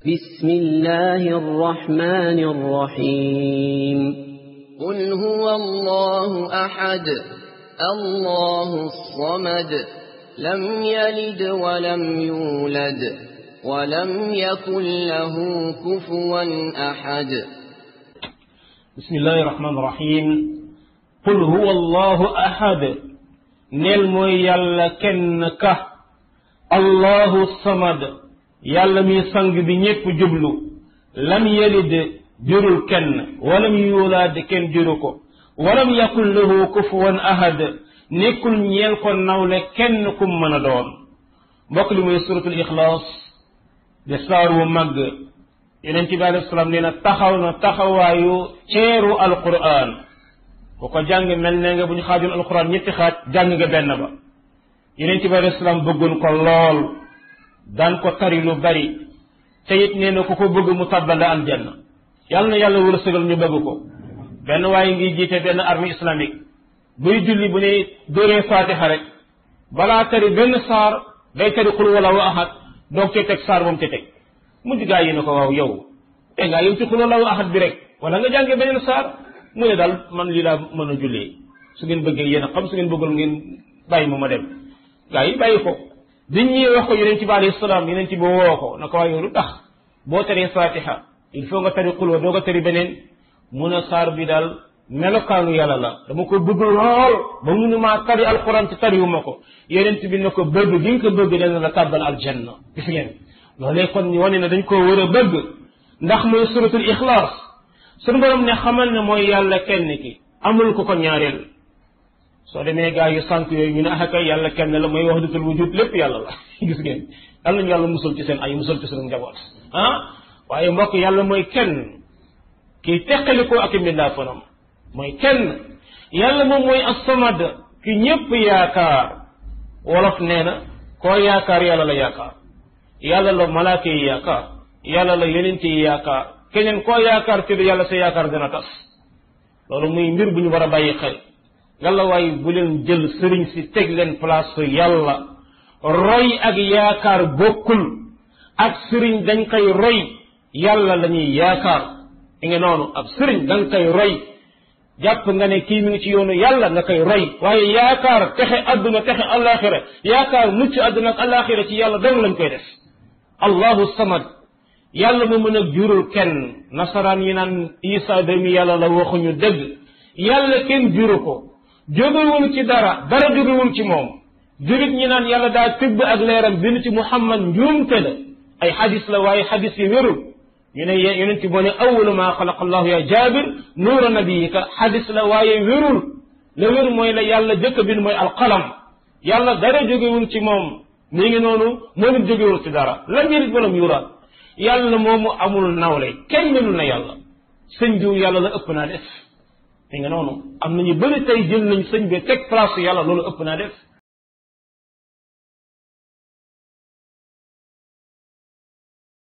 بسم الله الرحمن الرحيم قل هو الله أحد الله الصمد لم يلد ولم يولد ولم يكن له كفوا أحد بسم الله الرحمن الرحيم قل هو الله أحد نيل موي يالا كن كه الله الصمد يالا مي سانغ بي ñepp jublu lam yalid jurul kenn walam yulad kenn juru ko walam yakun lahu kufuwan ahad nekkul ñeel ko nawle kenn kum mën a doon mbokk li muy suratul ixlaas de saar wu màgg yeneen ci bi alei salaam nee na taxaw na taxawaayu ceeru alquran bu ko jàng mel ne nga bu ñu xaajoon alquran ñetti xaaj jàng nga benn ba yeneen ci bi alei salaam bëggoon ko lool daan ko tari lu bari te it nee na ku ko bëgg mu tabbala aljanna yàlla na yàlla wërsëgal ñu bëgg ko benn waaye ngi jiite benn armée islamique buy julli bu ne dóoree fatiha rek balaa tari benn saar day tari xul wala wa ahad doog cee teg saar moom te teg mujj gaa yi ne ko waaw yow te ngaa yow ci xul wala wa ahad bi rek wala nga jàngee beneen saar mu ne daal man lii laa mën a jullee su ngeen bëggee yéen a xam su ngeen bëggul ngeen bàyyi ma ma dem gaa yi bàyyi ko biñ ñuy wax ko yeneen ci bi alayhi salaam yeneen ci bi woo ko na ko waaye yow lu tax boo taree fatiha il faut nga tari xul wa doo ko tari beneen mun a saar bi daal melokaanu yàlla la dama ko bëgg lool ba munu maa tari alquran ci tariwuma ko yeneen bi ne ko bëgg gi nga ko bëgg dana la tàbbal aljanna gis ngeen loolee kon ñu wane ne dañ koo war a bëgg ndax mooy suratul ixlaas sunu borom ne xamal ne mooy yàlla kenn ki amul ko ko ñaareel soo demee gaa yu sànq yooyu ñu ne ah kay yàlla kenn la mooy wahdatul wujud lépp yàlla la gis ngeen yàlla nañu yàlla musal ci seen ay musal ci sunu njaboot ah waaye mbokk yàlla mooy kenn kii teqalikoo ak mbindaa fanam mooy kenn yàlla moom mooy as-samad ki ñépp yaakaar wolof nee na koo yaakaar yàlla la yaakaar yàlla la malaaka yi yaakaar yàlla la yonent yi yaakaar keneen koo yaakaar ci yàlla sa yaakaar dina tas loolu muy mbir bu ñu war a bàyyi xel yàlla waaye bu leen jël sëriñ si teg leen place yàlla roy ak yaakaar bokkul ak sëriñ dañ koy roy yàlla la ñuy yaakaar i nga noonu ab sëriñ da nga koy roy jàpp nga ne kii mi ngi ci yoonu yàlla nga koy roy waaye yaakaar texe adduna texe alaxira yaakaar mucc adduna ak alaxira ci yàlla dong lañ koy def allahu samad yàlla mu mën a jurul kenn nasaraan yi naan isa doomi yàlla la waxuñu dëgg yàlla kenn juru ko jógewul ci dara dara jógewul ci moom jurit ñi naan yàlla daa tibb ak leeram bind ci muhammad njuumte la ay xadis la waaye xadis yi wérul ñu ne yonent boo ne awalu maa xalaqa allahu ya jabir nuura nabiyika xadis la waaye wérul la wér mooy la yàlla jëkk bind mooy alqalam yàlla dara jógewul ci moom mi ngi noonu moom it jógewul ci dara lam yërit walam yuraat yàlla moomu amul nawle kenn melul na yàlla sëñ diw yàlla la ëpp naa def mi nga noonu am nañu bëri tey jël nañ sëñ bi teg place yàlla loolu ëpp naa def